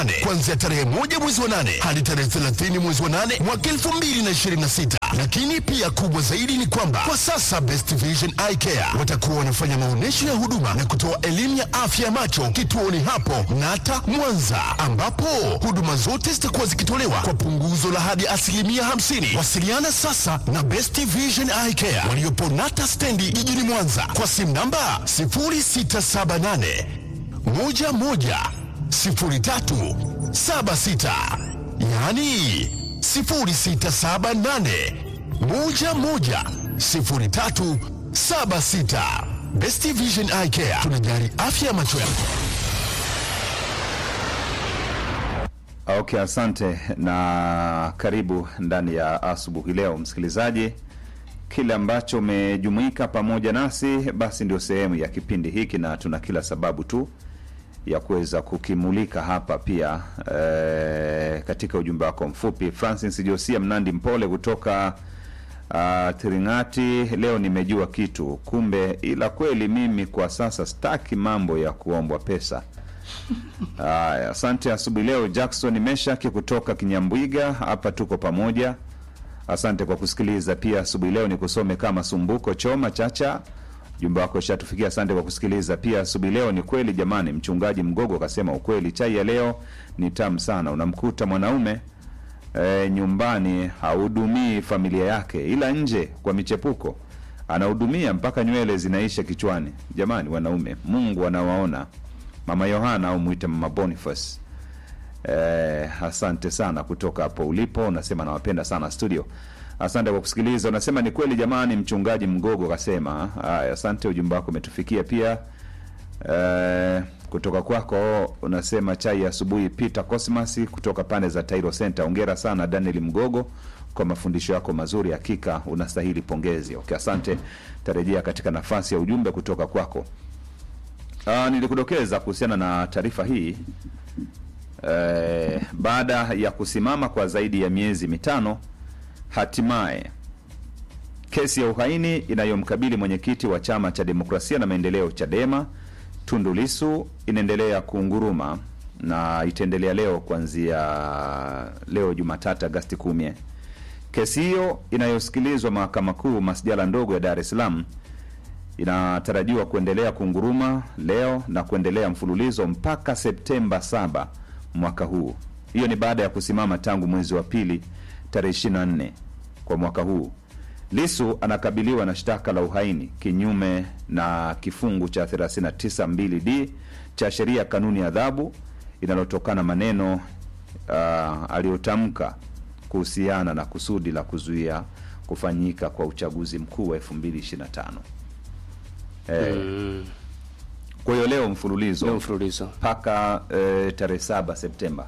kuanzia tarehe moja mwezi wa nane hadi tarehe 30 mwezi wa nane mwaka 2026. Lakini pia kubwa zaidi ni kwamba kwa sasa Best Vision Eye Care watakuwa wanafanya maonyesho ya huduma na kutoa elimu ya afya ya macho kituoni hapo Nata Mwanza, ambapo huduma zote zitakuwa zikitolewa kwa punguzo la hadi asilimia 50. Wasiliana sasa na Best Vision Eye Care waliopo Nata stendi jijini Mwanza kwa simu namba 0678 11 03 76, yaani 0678 11 03 76. Best Vision Eye Care tunajali afya ya macho yako. Okay, asante na karibu ndani ya asubuhi leo, msikilizaji. Kile ambacho umejumuika pamoja nasi, basi ndio sehemu ya kipindi hiki, na tuna kila sababu tu ya kuweza kukimulika hapa pia eh, katika ujumbe wako mfupi. Francis Josia Mnandi Mpole kutoka uh, Tiringati, leo nimejua kitu kumbe, ila kweli mimi kwa sasa staki mambo ya kuombwa pesa. Haya, asante asubuhi leo. Jackson Meshaki kutoka Kinyambwiga, hapa tuko pamoja. Asante kwa kusikiliza pia asubuhi leo. Ni kusome kama Sumbuko Choma Chacha, jumba wako shatufikia. Asante kwa kusikiliza pia asubuhi leo. Ni kweli jamani, mchungaji Mgogo akasema ukweli, chai ya leo ni tamu sana. Unamkuta mwanaume e, nyumbani hahudumii familia yake, ila nje kwa michepuko anahudumia mpaka nywele zinaisha kichwani. Jamani wanaume, Mungu anawaona. Mama Yohana au mwite Mama Boniface. Eh, asante sana kutoka hapo ulipo, unasema nawapenda sana studio. Asante kwa kusikiliza. Unasema ni kweli jamani, mchungaji Mgogo kasema. Haya, asante, ujumbe wako umetufikia pia. Eh, kutoka kwako unasema chai ya asubuhi. Peter Cosmas kutoka pande za Tairo Center, ongera sana Daniel Mgogo kwa mafundisho yako mazuri, hakika unastahili pongezi. Okay, asante. Tarejea katika nafasi ya ujumbe kutoka kwako. Uh, nilikudokeza kuhusiana na taarifa hii eh, baada ya kusimama kwa zaidi ya miezi mitano, hatimaye kesi ya uhaini inayomkabili mwenyekiti wa chama cha demokrasia na maendeleo Chadema Tundu Lissu inaendelea kuunguruma na itaendelea leo kuanzia leo Jumatatu Agasti kumi. Kesi hiyo inayosikilizwa mahakama kuu masjala ndogo ya Dar es Salaam inatarajiwa kuendelea kunguruma leo na kuendelea mfululizo mpaka Septemba 7 mwaka huu. Hiyo ni baada ya kusimama tangu mwezi wa pili tarehe 24 kwa mwaka huu. Lisu anakabiliwa na shtaka la uhaini kinyume na kifungu cha 392d cha sheria ya kanuni ya adhabu inalotokana maneno uh, aliyotamka kuhusiana na kusudi la kuzuia kufanyika kwa uchaguzi mkuu wa 2025. Eh, kwa hiyo leo mfululizo Leo mfululizo. mpaka eh, tarehe saba Septemba.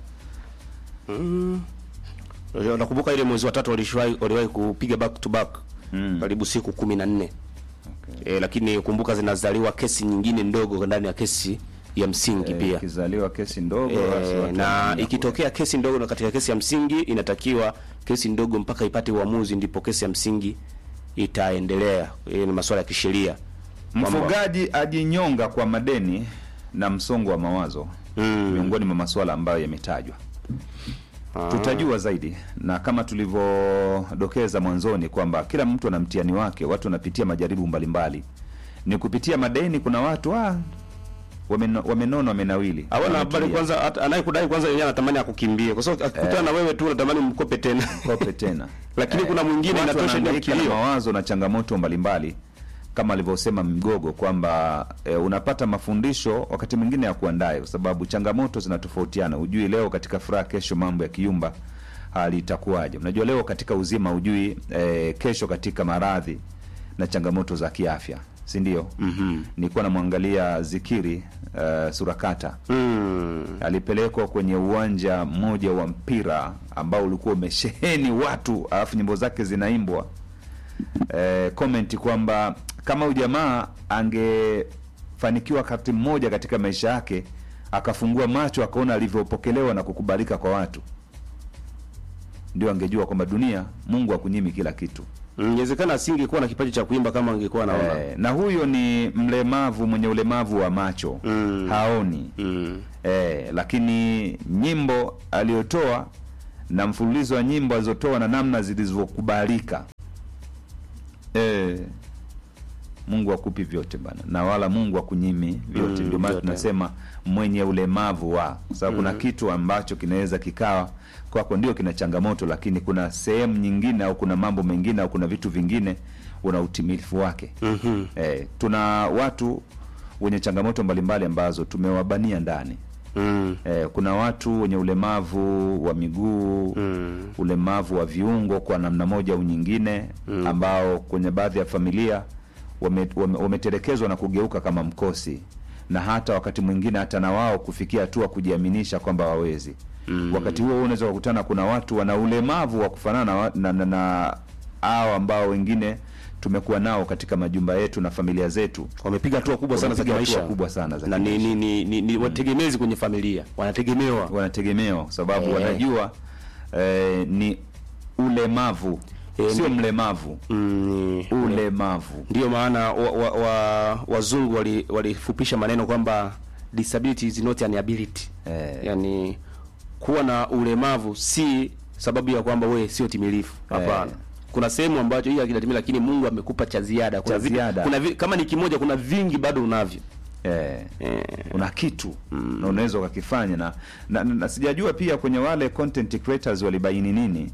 Unajua, Nakumbuka ile mwezi wa tatu walishawahi waliwahi kupiga back to back karibu siku kumi na nne Okay. e, lakini kumbuka zinazaliwa kesi nyingine ndogo ndani ya kesi ya msingi Eh, pia ikizaliwa kesi ndogo e, basi watu na wanaenda ikitokea kesi ndogo na katika kesi ya msingi inatakiwa kesi ndogo mpaka ipate uamuzi ndipo kesi ya msingi itaendelea. E, ni masuala ya kisheria Kwamba- Mfugaji ajinyonga kwa madeni na msongo wa mawazo Mm. miongoni mwa masuala ambayo yametajwa. Tutajua zaidi, na kama tulivyodokeza mwanzoni kwamba kila mtu ana mtihani wake, watu wanapitia majaribu mbalimbali. Ni kupitia madeni, kuna watu ah, wameno- wamenona, wamenawili, Hawana habari wametulia. kwanza, hata anayekudai kwanza yeye anatamani akukimbie, kwa sababu akikutana na wewe tu anatamani mkope tena kope tena Lakini kuna mwingine watu inatosha ndio wanahangaika na kilio. mawazo na changamoto mbalimbali kama alivyosema Mgogo kwamba e, unapata mafundisho wakati mwingine ya kuandae, kwa sababu changamoto zinatofautiana. Hujui leo katika furaha, kesho mambo ya kiumba hali itakuwaje. Unajua leo katika uzima hujui e, kesho katika maradhi na changamoto za kiafya, si ndio? mm-hmm. Nilikuwa namwangalia Zikiri uh, Surakata mm. alipelekwa kwenye uwanja mmoja wa mpira ambao ulikuwa umesheheni watu, alafu nyimbo zake zinaimbwa. E, comment kwamba kama huyu jamaa angefanikiwa wakati mmoja katika maisha yake akafungua macho akaona alivyopokelewa na kukubalika kwa watu, ndio angejua kwamba dunia, Mungu akunyimi kila kitu. Mm, Inawezekana asingekuwa na kipaji cha kuimba kama angekuwa anaona. eh, na huyo ni mlemavu mwenye ulemavu wa macho Mm. haoni Mm. eh, lakini nyimbo aliyotoa na mfululizo wa nyimbo alizotoa na namna zilizokubalika eh, Mungu akupi vyote bana, na wala Mungu akunyimi vyote. Mm, Ndio maana vyote. tunasema mwenye ulemavu wa, kwa sababu kuna kitu ambacho kinaweza kikawa kwako ndio kina changamoto, lakini kuna sehemu nyingine au kuna mambo mengine au kuna vitu vingine una utimilifu wake. Mhm. Eh, tuna watu wenye changamoto mbalimbali ambazo tumewabania ndani. Mm. Eh, kuna watu wenye ulemavu wa miguu Mm. ulemavu wa viungo kwa namna moja au nyingine ambao kwenye baadhi ya familia wame- wame- wametelekezwa na kugeuka kama mkosi na hata wakati mwingine hata na wao kufikia hatua kujiaminisha kwamba wawezi wakati huo huo unaweza kukutana kuna watu wana ulemavu wa kufanana na, wa- na, na, na hao ambao wengine tumekuwa nao katika majumba yetu na familia zetu Wamepiga hatua kubwa sana za Wamepiga hatua kimaisha. kubwa sana za na ni, kimaisha. ni, ni, ni, ni wategemezi kwenye familia. Wanategemewa. wanategemewa kwa sababu Eh. wanajua eh, ni ulemavu Eh, sio ni- mlemavu Mm, ni- ulemavu Ndiyo maana wa, wa, wa, wazungu wali- walifupisha maneno kwamba disability is not an ability. Eh. Yaani kuwa na ulemavu si sababu ya kwamba wewe sio timilifu. Hapana. Eh. Kuna sehemu ambacho hii hakijatimia lakini Mungu amekupa cha ziada. Kuna Cha vi- ziada. Kuna vi, kama ni kimoja kuna vingi bado unavyo. eh, Eh. una kitu na unaweza ukakifanya na, na, na, na sijajua pia kwenye wale content creators walibaini nini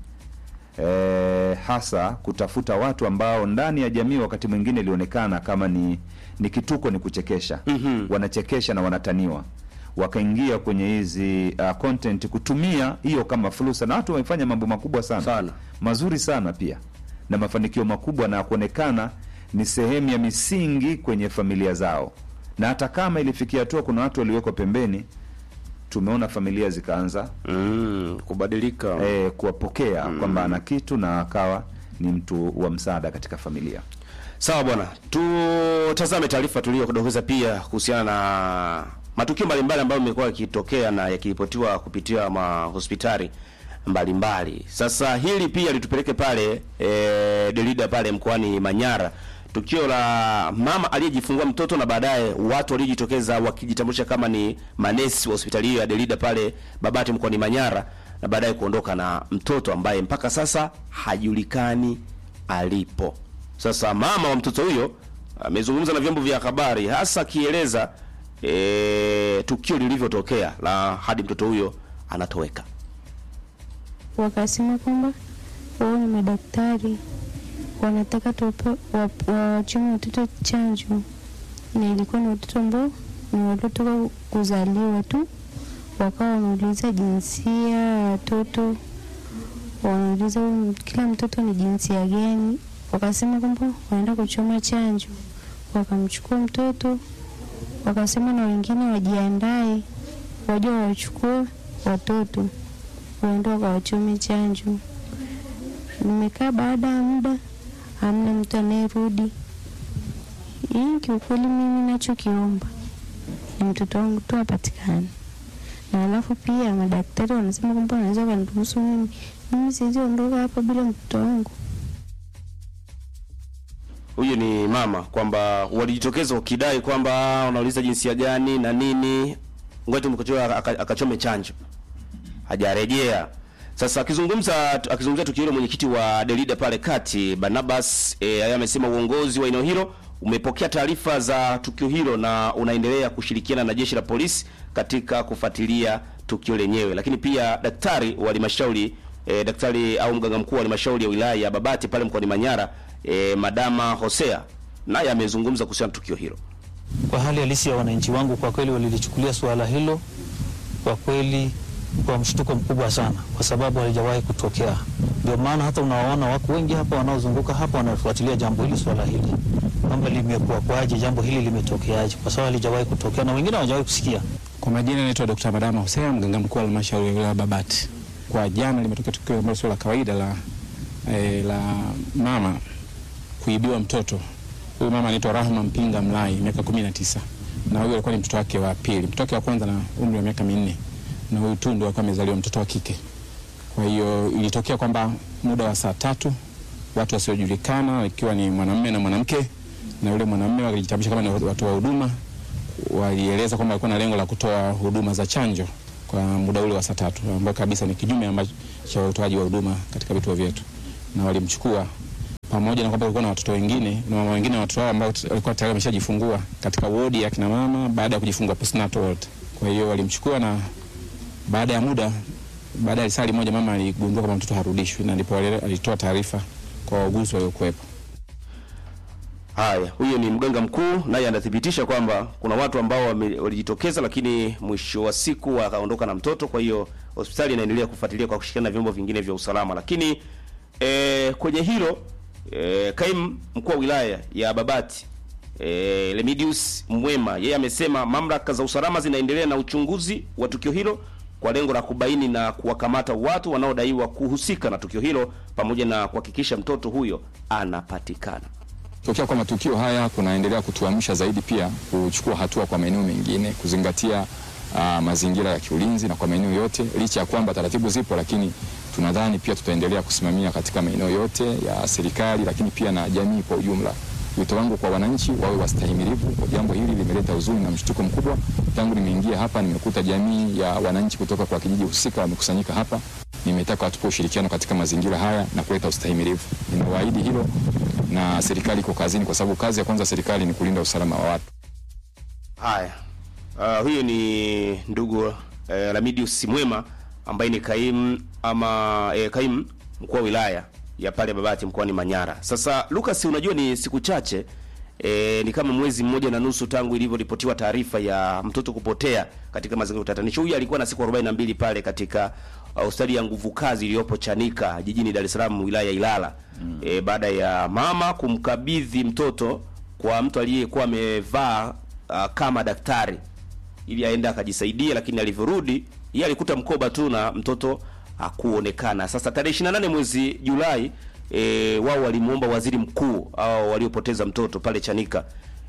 eh, hasa kutafuta watu ambao ndani ya jamii wakati mwingine ilionekana kama ni ni kituko ni kuchekesha Mhm. wanachekesha na wanataniwa wakaingia kwenye hizi uh, content kutumia hiyo kama fursa na watu wamefanya mambo makubwa sana, Sana. mazuri sana pia na mafanikio makubwa na kuonekana ni sehemu ya misingi kwenye familia zao na hata kama ilifikia hatua kuna watu waliwekwa pembeni tumeona familia zikaanza Mm, kubadilika. eh, kuwapokea kwamba ana kitu na akawa ni mtu wa msaada katika familia Sawa bwana, tutazame taarifa tuliyodokeza pia kuhusiana na matukio mbalimbali ambayo yamekuwa yakitokea na yakiripotiwa kupitia mahospitali mbalimbali. Sasa hili pia litupeleke pale e, Delida pale mkoani Manyara, tukio la mama aliyejifungua mtoto na baadaye watu waliojitokeza wakijitambulisha kama ni manesi wa hospitali hiyo ya Delida pale Babati mkoani Manyara, na baadaye kuondoka na mtoto ambaye mpaka sasa hajulikani alipo. Sasa mama wa mtoto huyo amezungumza na vyombo vya habari hasa akieleza e, tukio lilivyotokea la hadi mtoto huyo anatoweka. wakasema kwamba wao ni madaktari wanataka tuwape- wa- wawachome watoto chanjo, na ilikuwa ni watoto ambao ni waliotoka kuzaliwa tu. Wakawa wanauliza jinsia ya watoto, wanauliza huyu kila mtoto ni jinsia gani. Wakasema kwamba wanaenda kuchoma chanjo, wakamchukua mtoto, wakasema na wengine wajiandae, waje wawachukue watoto waende wakawachome chanjo. Nimekaa baada ya muda, hamna mtu anayerudi. Hii kiukweli, mimi nachokiomba ni mtoto wangu tu apatikane, na alafu pia madaktari wanasema kwamba wanaweza wakaniruhusu mimi, mimi siwezi ondoka hapa bila mtoto wangu. Huyu ni mama kwamba walijitokeza wakidai kwamba wanauliza jinsia gani na nini, ngoja tumkochoa aka- akachome chanjo, hajarejea. Sasa akizungumza akizungumzia tukio hilo, mwenyekiti wa Delida pale kati Barnabas e, yeye amesema uongozi wa eneo hilo umepokea taarifa za tukio hilo na unaendelea kushirikiana na jeshi la polisi katika kufuatilia tukio lenyewe, lakini pia daktari wa halmashauri e, daktari au mganga mkuu wa halmashauri ya wilaya ya Babati pale mkoani Manyara e, Madama Hosea naye amezungumza kuhusiana na tukio hilo. Kwa hali halisi ya wananchi wangu, kwa kweli walilichukulia suala hilo kwa kweli kwa mshtuko mkubwa sana, kwa sababu halijawahi kutokea. Ndio maana hata unawaona wako wengi hapa wanaozunguka hapa wanafuatilia jambo hili, swala hili kwamba limekuwa kwaje, jambo hili limetokeaje, kwa sababu halijawahi kutokea na wengine hawajawahi kusikia. Kwa majina naitwa Dr. Madama Hussein, mganga mkuu wa halmashauri ya wilaya ya Babati. Kwa jana limetokea tukio ambalo sio la kawaida la, eh, la mama kuibiwa mtoto. Huyu mama anaitwa Rahma Mpinga Mlai, miaka kumi na tisa, na huyu alikuwa ni mtoto wake wa pili. Mtoto wake wa kwanza na umri wa miaka minne, na huyu tu ndio alikuwa amezaliwa mtoto wa kike. Kwa hiyo ilitokea kwamba muda wa saa tatu watu wasiojulikana ikiwa ni mwanamume na mwanamke, na yule mwanamume walijitambulisha kama ni watoa huduma, walieleza kwamba walikuwa na lengo la kutoa huduma za chanjo kwa muda ule wa saa tatu ambao kabisa ni kinyume ambacho cha utoaji wa huduma katika vituo vyetu, na walimchukua pamoja na kwamba kulikuwa na watoto wengine na mama wengine na watoto wao ambao walikuwa tayari wameshajifungua katika wodi ya kina mama baada ya kujifungua postnatal ward. Kwa hiyo walimchukua na baada ya muda, baada ya risali moja, mama aligundua kwamba mtoto harudishwi, na ndipo wale- alitoa taarifa kwa wauguzi waliokuwepo. Haya, huyo ni mganga mkuu, naye anathibitisha kwamba kuna watu ambao wame- walijitokeza, lakini mwisho wa siku wakaondoka na mtoto. Kwa hiyo hospitali inaendelea kufuatilia kwa kushirikiana na vyombo vingine vya usalama. Lakini e, kwenye hilo e, kaimu mkuu wa wilaya ya Babati e, Lemidius Mwema yeye amesema mamlaka za usalama zinaendelea na uchunguzi wa tukio hilo kwa lengo la kubaini na kuwakamata watu wanaodaiwa kuhusika na tukio hilo pamoja na kuhakikisha mtoto huyo anapatikana. Tokea kwa matukio haya kunaendelea kutuamsha zaidi pia kuchukua hatua kwa maeneo mengine, kuzingatia uh, mazingira ya kiulinzi na kwa maeneo yote, licha ya kwamba taratibu zipo, lakini tunadhani pia tutaendelea kusimamia katika maeneo yote ya serikali, lakini pia na jamii kwa ujumla. Wito wangu kwa wananchi wawe wastahimilivu. Kwa jambo hili limeleta huzuni na mshtuko mkubwa. Tangu nimeingia hapa, nimekuta jamii ya wananchi kutoka kwa kijiji husika wamekusanyika hapa. Nimetaka watupe ushirikiano katika mazingira haya na kuleta ustahimilivu. Nimewaahidi hilo na serikali iko kazini, kwa sababu kazi ya kwanza serikali ni kulinda usalama wa watu. Haya, uh, huyo ni ndugu uh, Lamidius Mwema ambaye ni kaimu ama eh, kaimu mkuu wa wilaya ya pale Babati mkoani Manyara. Sasa Lucas, unajua ni siku chache eh, ni kama mwezi mmoja na nusu tangu ilivyoripotiwa taarifa ya mtoto kupotea katika mazingira ya utatanisho. Huyu alikuwa na siku 42 pale katika uh, hospitali ya nguvu kazi iliyopo Chanika jijini Dar es Salaam wilaya ya Ilala mm. eh, baada ya mama kumkabidhi mtoto kwa mtu aliyekuwa amevaa uh, kama daktari ili aende akajisaidia, lakini alivyorudi yeye alikuta mkoba tu na mtoto hakuonekana. Sasa tarehe 28 mwezi Julai e, wao walimuomba waziri mkuu au waliopoteza mtoto pale Chanika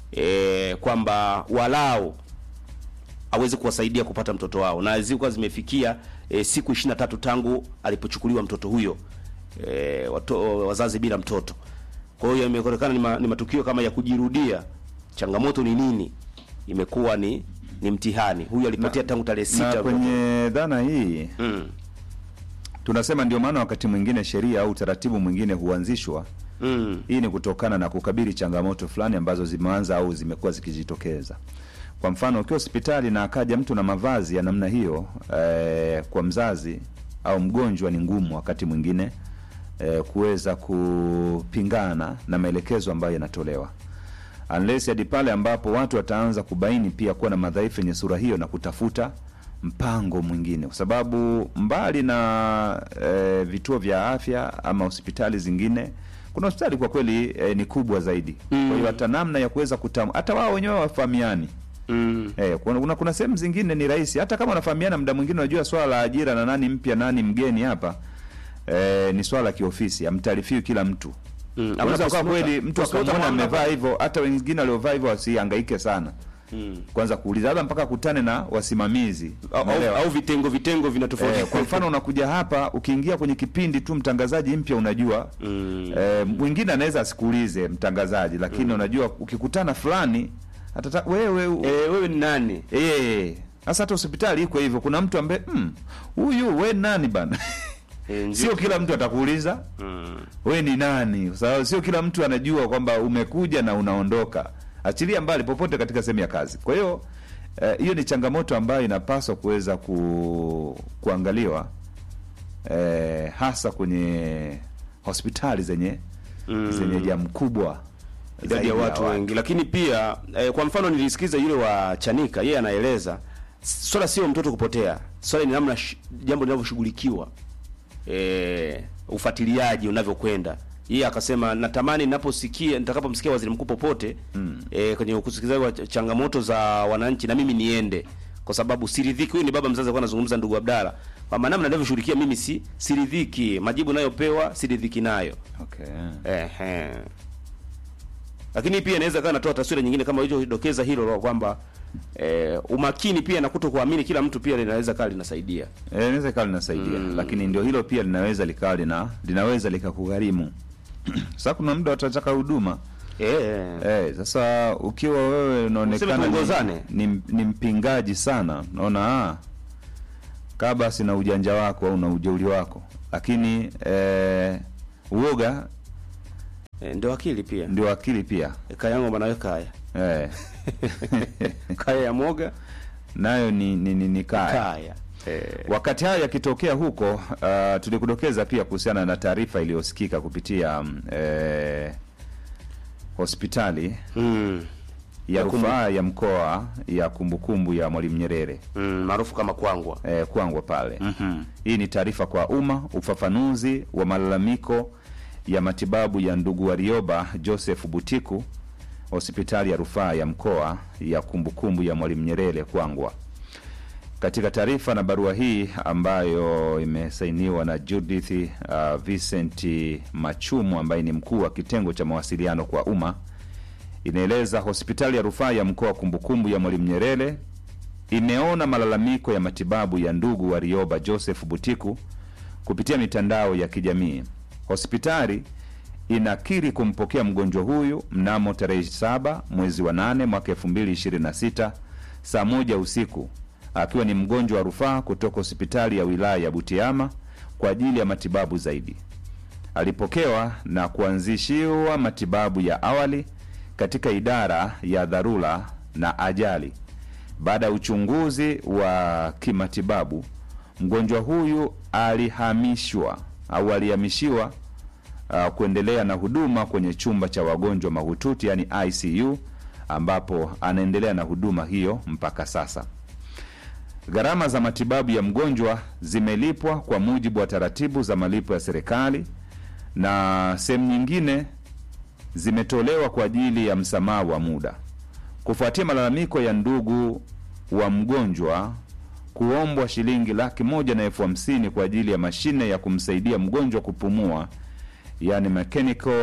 e, kwamba walau aweze kuwasaidia kupata mtoto wao, na zilikuwa zimefikia e, siku 23 tangu alipochukuliwa mtoto huyo e, wato, wazazi bila mtoto. Kwa hiyo imeonekana ni, ma, ni matukio kama ya kujirudia. Changamoto ni nini? Imekuwa ni ni mtihani. Huyu alipotea tangu tarehe sita. na kwenye dhana hii mm. tunasema ndio maana wakati mwingine sheria au utaratibu mwingine huanzishwa Mm. hii ni kutokana na kukabili changamoto fulani ambazo zimeanza au zimekuwa zikijitokeza. Kwa mfano, ukiwa hospitali na akaja mtu na mavazi ya namna hiyo eh, kwa mzazi au mgonjwa, ni ngumu wakati mwingine eh, kuweza kupingana na maelekezo ambayo yanatolewa unless hadi pale ambapo watu wataanza kubaini pia kuwa na madhaifu yenye sura hiyo na kutafuta mpango mwingine, kwa sababu mbali na e, vituo vya afya ama hospitali zingine, kuna hospitali kwa kweli e, ni kubwa zaidi mm. Kwa hiyo hata namna ya kuweza kutamu, hata wao wenyewe wafahamiani Mm. Eh, kuna, kuna, kuna sehemu zingine ni rahisi hata kama wanafahamiana, muda mwingine unajua swala la ajira na nani mpya nani mgeni hapa eh, ni swala la kiofisi, amtaarifiwi kila mtu Mm. Unaweza ukawa Postmortem- kweli mtu postmortem akamwona hamna amevaa hivyo, hata wengine waliovaa hivyo wasihangaike sana Mm. kwanza kuuliza, labda mpaka akutane na wasimamizi Au, au, Umeelewa? au vitengo vitengo vinatofauti. Eh, kwa mfano unakuja hapa ukiingia kwenye kipindi tu mtangazaji mpya unajua Mm. eh, mwingine anaweza asikuulize mtangazaji lakini unajua ukikutana fulani atata wewe u- Eh, wewe ni nani? eh sasa hata hospitali iko hivyo kuna mtu ambaye "Hmm, huyu we nani bana Eh, ndio. sio kila mtu atakuuliza Mm. we ni nani kwa sababu sio kila mtu anajua kwamba umekuja na unaondoka achilia mbali popote katika sehemu ya kazi kwa hiyo eh, hiyo ni changamoto ambayo inapaswa kuweza ku, kuangaliwa eh, hasa kwenye hospitali zenye Mm. zenye jamu kubwa idadi ya zaidi watu wengi, lakini pia eh, kwa mfano nilisikiza yule wa Chanika, yeye anaeleza swala sio mtoto kupotea, swala ni namna sh- jambo linavyoshughulikiwa, eh, ufuatiliaji unavyokwenda. Yeye akasema natamani ninaposikia nitakapomsikia waziri mkuu popote mm. eh, kwenye ukusikilizaji wa ch- changamoto za wananchi, na mimi niende, kwa sababu siridhiki. Huyu ni baba mzazi alikuwa anazungumza, ndugu Abdalla, kwamba namna ninavyoshughulikia mimi si siridhiki, majibu nayopewa siridhiki nayo. okay. Ehe. Lakini pia inaweza kawa natoa taswira nyingine kama ilivyodokeza hilo la kwamba eh, umakini pia na kuto kuamini kila mtu pia linaweza kawa linasaidia. Eh, inaweza ikawa linasaidia lakini ndio hilo pia linaweza likawa lina linaweza likakugharimu sasa kuna muda watataka huduma Eh. Eh, sasa ukiwa wewe unaonekana Useme ni, tuongozane. ni, ni mpingaji sana, naona ah, kaa basi na ujanja wako au na ujeuri wako, lakini eh, uoga Eh, ndio akili pia. ndio akili pia Kaya yangu banawe kaya. eh, Kaya ya moga, nayo ni, ni, ni, ni kaya. kaya. Eh. Wakati hayo yakitokea huko, uh, tulikudokeza pia kuhusiana na taarifa iliyosikika kupitia mm, eh, hospitali Mm. ya Ya kumbu- rufaa ya mkoa ya kumbukumbu ya Mwalimu Nyerere Mm, maarufu kama kwangwa. eh, Kwangwa pale. Mhm. Hii ni taarifa kwa umma, ufafanuzi wa malalamiko ya matibabu ya ndugu Warioba Joseph Butiku, hospitali ya rufaa ya mkoa ya kumbukumbu ya Mwalimu Nyerere Kwangwa. Katika taarifa na barua hii ambayo imesainiwa na Judith uh, Vincent Machumu ambaye ni mkuu wa kitengo cha mawasiliano kwa umma, inaeleza hospitali ya rufaa ya mkoa kumbukumbu ya Mwalimu Nyerere imeona malalamiko ya matibabu ya ndugu Warioba Joseph Butiku kupitia mitandao ya kijamii. Hospitali inakiri kumpokea mgonjwa huyu mnamo tarehe 7 mwezi wa 8 mwaka 2026 saa moja usiku akiwa ni mgonjwa wa rufaa kutoka hospitali ya wilaya ya Butiama kwa ajili ya matibabu zaidi. Alipokewa na kuanzishiwa matibabu ya awali katika idara ya dharura na ajali. Baada ya uchunguzi wa kimatibabu, mgonjwa huyu alihamishwa au alihamishiwa uh, kuendelea na huduma kwenye chumba cha wagonjwa mahututi yani ICU ambapo anaendelea na huduma hiyo mpaka sasa. Gharama za matibabu ya mgonjwa zimelipwa kwa mujibu wa taratibu za malipo ya serikali na sehemu nyingine zimetolewa kwa ajili ya msamaha wa muda. Kufuatia malalamiko ya ndugu wa mgonjwa kuombwa shilingi laki moja na elfu hamsini kwa ajili ya mashine ya kumsaidia mgonjwa kupumua yani mechanical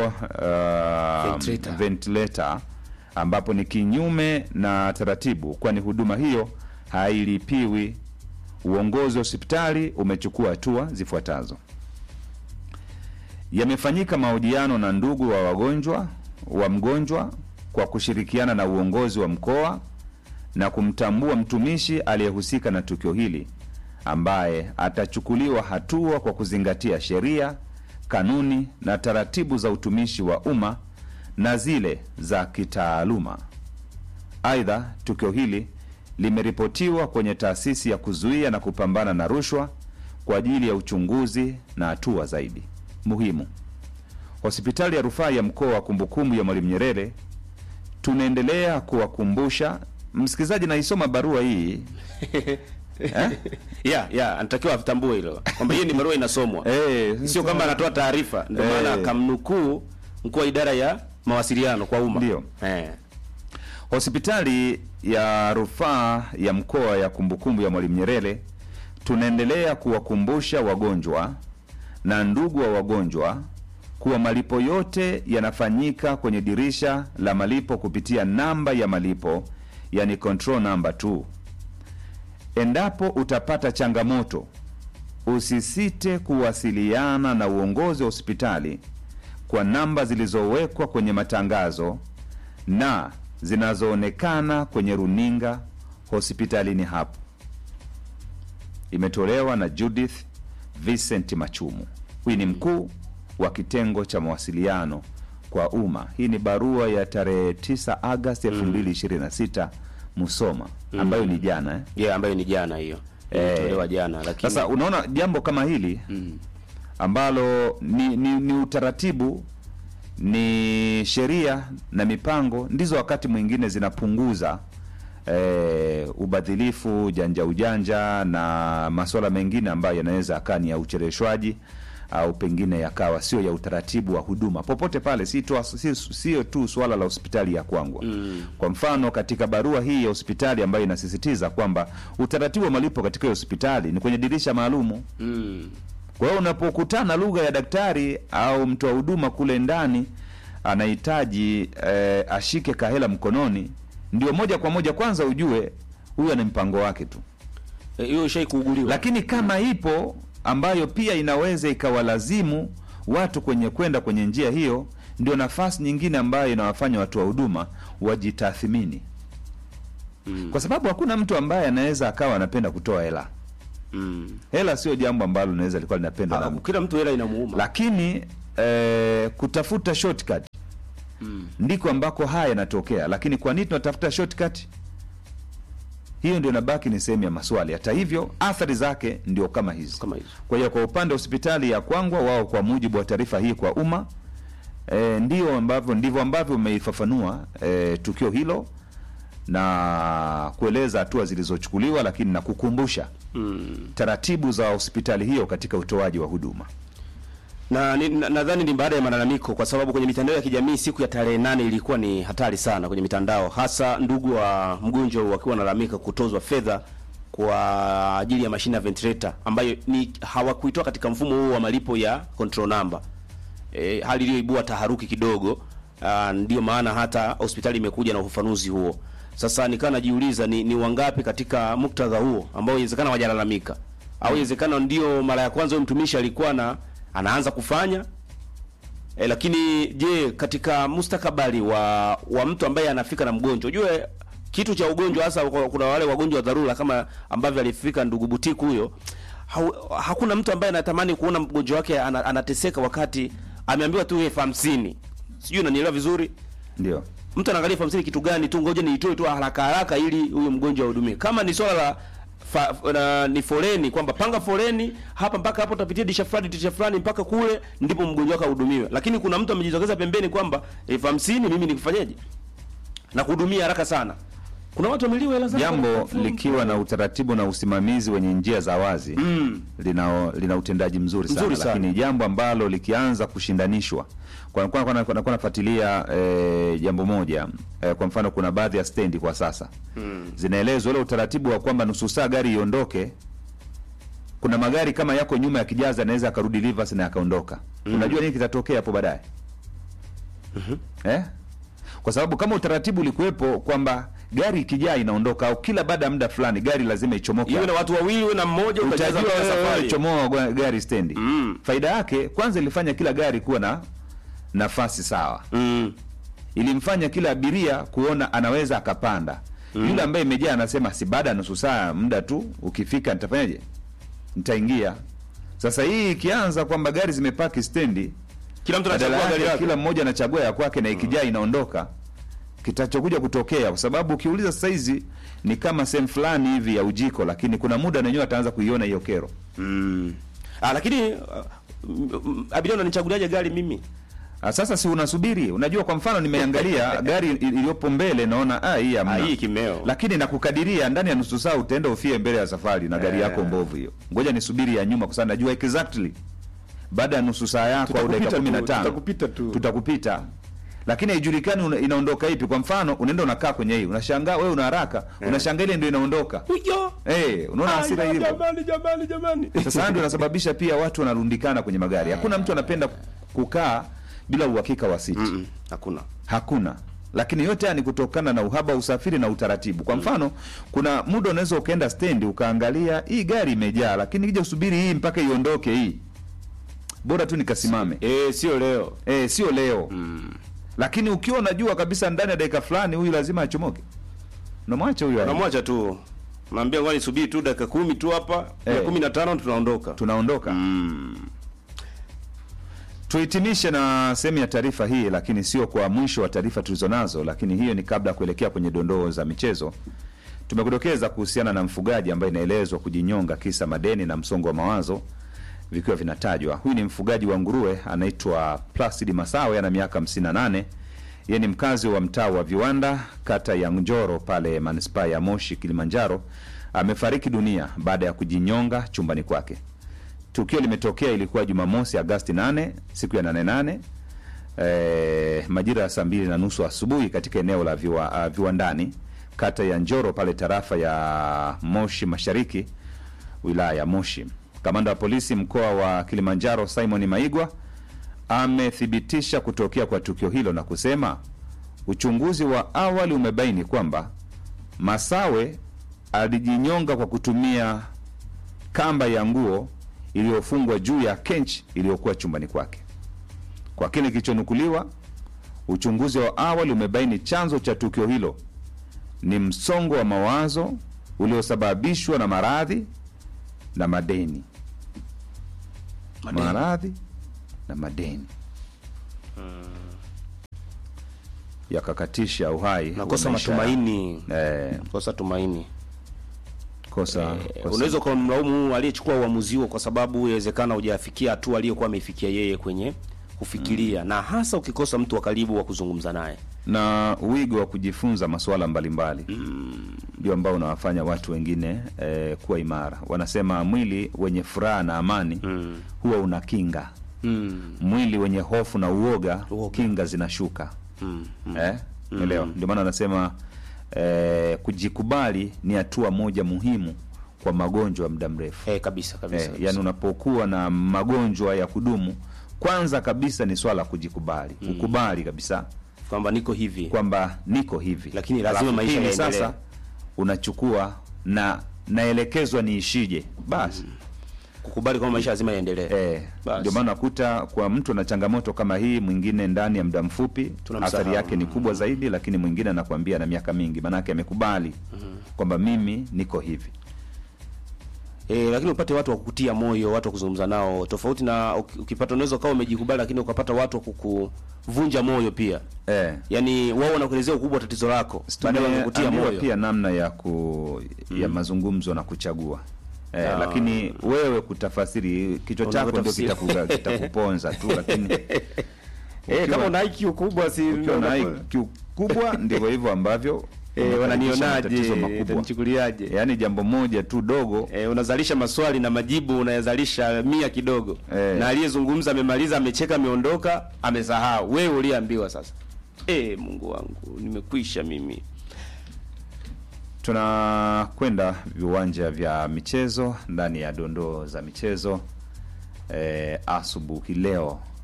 uh, Ventilator. ventilator ambapo ni kinyume na taratibu, kwani huduma hiyo hailipiwi. Uongozi wa hospitali umechukua hatua zifuatazo: yamefanyika mahojiano na ndugu wa wagonjwa wa mgonjwa kwa kushirikiana na uongozi wa mkoa na kumtambua mtumishi aliyehusika na tukio hili ambaye atachukuliwa hatua kwa kuzingatia sheria, kanuni na taratibu za utumishi wa umma na zile za kitaaluma. Aidha, tukio hili limeripotiwa kwenye taasisi ya kuzuia na kupambana na rushwa kwa ajili ya uchunguzi na hatua zaidi. Muhimu, hospitali ya rufaa ya mkoa wa kumbukumbu ya Mwalimu Nyerere tunaendelea kuwakumbusha msikilizaji. Naisoma barua hii eh? ya ya anatakiwa atambue hilo kwamba hiyo ni barua inasomwa Eh, sio kwamba anatoa taarifa ndio Eh. maana akamnukuu mkuu wa idara ya mawasiliano kwa umma Ndio. eh. Hospitali ya rufaa ya mkoa ya kumbukumbu ya Mwalimu Nyerere tunaendelea kuwakumbusha wagonjwa na ndugu wa wagonjwa kuwa malipo yote yanafanyika kwenye dirisha la malipo kupitia namba ya malipo, yani control number 2. Endapo utapata changamoto, usisite kuwasiliana na uongozi wa hospitali kwa namba zilizowekwa kwenye matangazo na zinazoonekana kwenye runinga hospitalini hapo. Imetolewa na Judith Vincent Machumu. Huyu ni mkuu wa kitengo cha mawasiliano kwa umma. Hii ni barua ya tarehe 9 Agosti 2026 Musoma, ambayo ni jana eh? yeah, ambayo ni jana hiyo Eh. ilitolewa jana lakini Sasa unaona jambo kama hili ambalo ni, ni, ni utaratibu ni sheria na mipango ndizo wakati mwingine zinapunguza eh, ubadhilifu, ujanja ujanja na masuala mengine ambayo yanaweza akaa ni ya ucheleweshwaji au pengine yakawa sio ya utaratibu wa huduma popote pale, si tu, si, sio tu suala la hospitali ya Kwangwa. Kwa mfano katika barua hii ya hospitali ambayo inasisitiza kwamba utaratibu wa malipo katika hiyo hospitali ni kwenye dirisha maalumu. mm. Kwa hiyo unapokutana lugha ya daktari au mtoa huduma kule ndani anahitaji eh, ashike kahela mkononi, ndio moja kwa moja kwanza ujue huyu ana mpango wake tu. Eh, hiyo ishai kuuguliwa Lakini kama ipo ambayo pia inaweza ikawalazimu watu kwenye kwenda kwenye njia hiyo ndio nafasi nyingine ambayo inawafanya watu wa huduma wajitathmini Mm. kwa sababu hakuna mtu ambaye anaweza akawa anapenda kutoa hela Mm. hela sio jambo ambalo linaweza likuwa linapendwa na Ah, mtu kila mtu hela inamuuma. lakini eh, kutafuta shortcut Mm. ndiko ambako haya yanatokea lakini kwa nini tunatafuta shortcut hiyo ndio inabaki ni sehemu ya maswali hata hivyo athari zake ndio kama hizi Kama hizo. kwa hiyo kwa upande wa hospitali ya kwangwa wao kwa mujibu wa taarifa hii kwa umma e, ndio ambavyo ndivyo ambavyo umeifafanua e, tukio hilo na kueleza hatua zilizochukuliwa lakini na kukumbusha Mm. taratibu za hospitali hiyo katika utoaji wa huduma na ni- na- nadhani ni baada ya malalamiko, kwa sababu kwenye mitandao ya kijamii siku ya tarehe nane ilikuwa ni hatari sana kwenye mitandao, hasa ndugu wa mgonjwa wakiwa wanalalamika kutozwa fedha kwa ajili ya mashine ya ventilator ambayo ni hawakuitoa katika mfumo huo wa malipo ya control number. E, hali iliyoibua taharuki kidogo. Aa, ndio maana hata hospitali imekuja na ufafanuzi huo. Sasa nikawa najiuliza ni, ni wangapi katika muktadha huo ambao inawezekana hawajalalamika au inawezekana ndio mara ya kwanza huyo mtumishi alikuwa na anaanza kufanya e, lakini je, katika mustakabali wa wa mtu ambaye anafika na mgonjwa, ujue kitu cha ugonjwa hasa kwa- kuna wale wagonjwa wa dharura kama ambavyo alifika ndugu Butiku huyo, hau- hakuna mtu ambaye anatamani kuona mgonjwa wake ana, anateseka wakati ameambiwa tu elfu hamsini. Sijui unanielewa vizuri? ndio mtu anaangalia elfu hamsini kitu gani tu, ngoja niitoe tu haraka haraka ili huyo mgonjwa ahudumie. Kama ni swala la fa, na, ni foleni kwamba panga foleni hapa mpaka hapo utapitia disha fulani disha fulani mpaka kule ndipo mgonjwa wako ahudumiwe, lakini kuna mtu amejitokeza pembeni kwamba elfu hamsini mimi nikufanyeje na kuhudumia haraka sana. Kuna watu wameliwa hela zao jambo likiwa na utaratibu na usimamizi wenye njia za wazi mm. lina, lina utendaji mzuri sana, Mzuri sana. lakini jambo ambalo likianza kushindanishwa kwa kwa- kwa- nakuwa nafuatilia eh, jambo moja eh, kwa mfano kuna baadhi ya stendi kwa sasa mm. zinaelezwa ule utaratibu wa kwamba nusu saa gari iondoke kuna magari kama yako nyuma ya kijaza anaweza akarudi reverse na akaondoka unajua nini kitatokea hapo baadaye eh? kwa sababu kama utaratibu ulikuwepo kwamba gari ikijaa inaondoka au kila baada ya muda fulani gari lazima ichomoke iwe na watu wawili iwe na mmoja utajaza utajua mpaka wewe safari. chomoa gwa- gari stendi Mm. faida yake kwanza ilifanya kila gari kuwa na nafasi sawa Mm. ilimfanya kila abiria kuona anaweza akapanda yule ambaye imejaa anasema si baada ya nusu saa muda tu ukifika nitafanyaje nitaingia sasa hii ikianza kwamba gari zimepaki stendi Kila mtu badala anachagua gari yake yake. kila mmoja anachagua ya kwake na ikijaa inaondoka kitachokuja kutokea kwa sababu ukiuliza sasa hizi ni kama sehemu fulani hivi ya ujiko lakini kuna muda nenyewe ataanza kuiona hiyo kero Mm. Ah, lakini uh, m- m- abiria unanichaguliaje gari mimi? Ah, sasa si unasubiri unajua kwa mfano nimeangalia gari il- iliyopo mbele naona ah, hii hamna. Ah, hii kimeo. lakini nakukadiria ndani ya nusu saa utaenda ufie mbele ya safari na gari Eh. yako mbovu hiyo ngoja nisubiri ya nyuma kwa sababu najua exactly baada ya nusu saa yako au dakika Tutakupita kumi na tu, tano tutakupita tu. tutakupita lakini haijulikani una, inaondoka ipi kwa mfano unaenda unakaa kwenye hii unashangaa wewe una haraka unashangaa ile ndio inaondoka Huyo. eh unaona hasira Aya, hiyo Jamani, jamani, jamani. sasa haya ndio inasababisha pia watu wanarundikana kwenye magari hakuna mtu anapenda kukaa bila uhakika wa siti Mm-mm, Hakuna. hakuna lakini yote haya ni kutokana na uhaba wa usafiri na utaratibu kwa mfano kuna muda unaweza ukaenda stendi ukaangalia hii gari imejaa lakini kija usubiri hii mpaka iondoke hii bora tu nikasimame Eh, sio leo. eh sio leo lakini ukiwa unajua kabisa ndani ya dakika fulani huyu lazima achomoke unamwacha huyu aende. Unamwacha tu. Naambia ngoja nisubiri tu dakika kumi tu hapa, Eh. ya kumi na tano tunaondoka. tunaondoka tuhitimishe na sehemu ya taarifa hii lakini sio kwa mwisho wa taarifa tulizonazo lakini hiyo ni kabla ya kuelekea kwenye dondoo za michezo tumekudokeza kuhusiana na mfugaji ambaye inaelezwa kujinyonga kisa madeni na msongo wa mawazo vikiwa vinatajwa huyu ni mfugaji wa nguruwe anaitwa placid masawe ana miaka 58 yeye ni mkazi wa mtaa wa viwanda kata ya njoro pale manispaa ya moshi kilimanjaro amefariki dunia baada ya kujinyonga chumbani kwake tukio limetokea ilikuwa jumamosi agasti 8 siku ya 88 e, majira ya saa mbili na nusu asubuhi katika eneo la viwa, uh, viwandani kata ya njoro pale tarafa ya moshi mashariki wilaya ya moshi kamanda wa polisi mkoa wa kilimanjaro simon maigwa amethibitisha kutokea kwa tukio hilo na kusema uchunguzi wa awali umebaini kwamba masawe alijinyonga kwa kutumia kamba ya nguo iliyofungwa juu ya kench iliyokuwa chumbani kwake Kwa kile kilichonukuliwa, uchunguzi wa awali umebaini chanzo cha tukio hilo ni msongo wa mawazo uliosababishwa na maradhi na madeni. Madeni. Maradhi na madeni yakakatisha uhai nakosa wa maisha matumaini eh, kosa tumaini kosa, Eh, kosa. unaweza ukamlaumu aliyechukua uamuzi huo kwa sababu inawezekana hujafikia hatua aliyokuwa ameifikia yeye kwenye kufikiria na hasa ukikosa mtu wa karibu wa kuzungumza naye na wigo wa kujifunza masuala mbalimbali ndio ambao unawafanya watu wengine eh, kuwa imara. Wanasema mwili wenye furaha na amani huwa una kinga mm. mwili wenye hofu na uoga, Uoga. kinga zinashuka Mm. eh? Elewa, ndio maana wanasema eh, kujikubali ni hatua moja muhimu kwa magonjwa ya muda mrefu Eh, kabisa kabisa, eh, kabisa. yani unapokuwa na magonjwa ya kudumu, kwanza kabisa ni swala la kujikubali, ukubali kabisa kwamba niko hivi kwamba niko hivi, Lakini lazima Alafu maisha pili yaendelee. sasa unachukua na naelekezwa niishije basi kukubali kwamba maisha lazima yaendelee Eh, Basi. ndio maana nakuta kwa mtu na changamoto kama hii, mwingine ndani ya muda mfupi Tunamsahau. athari yake ni kubwa zaidi, lakini mwingine anakuambia na miaka mingi, maanake amekubali kwamba mimi niko hivi. Eh, lakini upate watu wa kukutia moyo, watu wa kuzungumza nao, tofauti na uki- ukipata, unaweza ukawa umejikubali, lakini ukapata watu wa kukuvunja moyo pia. Eh, Yaani wao wanakuelezea ukubwa wa tatizo lako, baadaye wanakutia tumeambiwa moyo. pia namna ya ku ya mazungumzo na kuchagua eh, Ah. lakini wewe kutafasiri kichwa chako ndio Unavyotafsiri. kitakuga- kitakuponza tu, lakini Eh, ukiwa- kama una IQ kubwa si ukiwa na IQ kubwa ndivyo hivyo ambavyo eh, unakaribisha matatizo wananionaje, makubwa. utanichukuliaje? Yaani jambo moja tu dogo Eh, unazalisha maswali na majibu unayazalisha mia kidogo Eh. na aliyezungumza amemaliza, amecheka, ameondoka, amesahau. Wewe uliambiwa sasa. Eh, Mungu wangu, nimekwisha mimi. tunakwenda viwanja vya michezo ndani ya dondoo za michezo eh, asubuhi leo